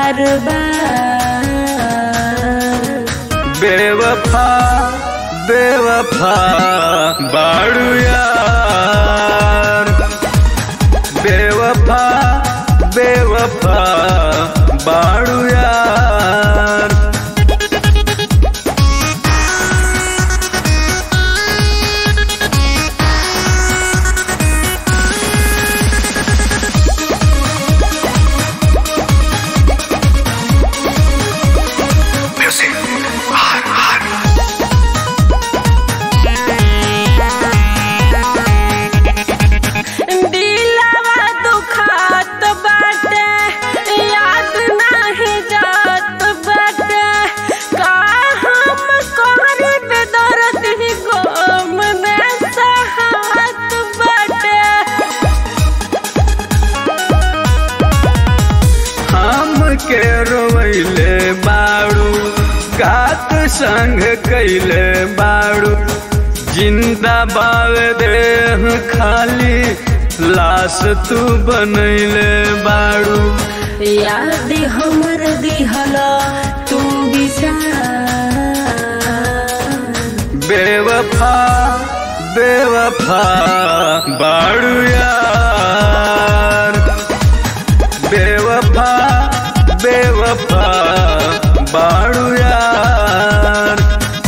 बार बार बेवफा बेवफा बाड़ू यार बेवफा बेवफा बाड़ू यार दिलवा दुखात बाटे याद नाही जात बाटे का हम कोहरे पे दर्द ही गम में सहात बाटे हम के रोवैले बाड़ू कात संग कैले बाड़ू जिंदा बावे देह खाली लाश तू बनैले बाड़ू याद हमर दिहला तू बिसार बेवफा बेवफा बाड़ू यार बेवफा बेवफा बाड़ू यार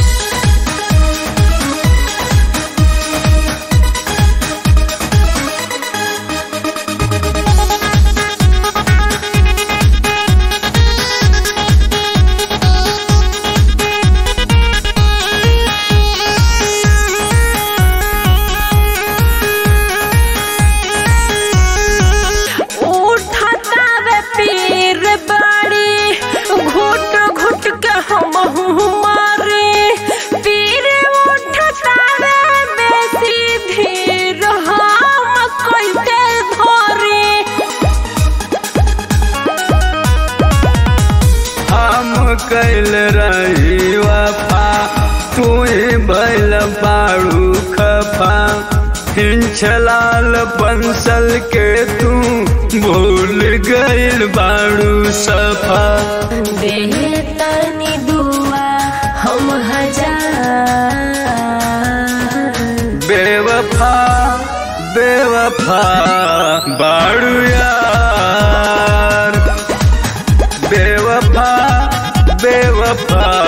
उठता वे पीर बाड़ी घुट घुट के हम मारे पीर उठता वे बेसी धीर हम कैसे धरे हम कैल रही वफा तू बैल बाड़ू खफा हिंचलाल पंसल के तू भूल गइल बाड़ू सफा बेतनी दुआ हम हजार बेवफा बेवफा बाड़ू यार बेवफा बेवफा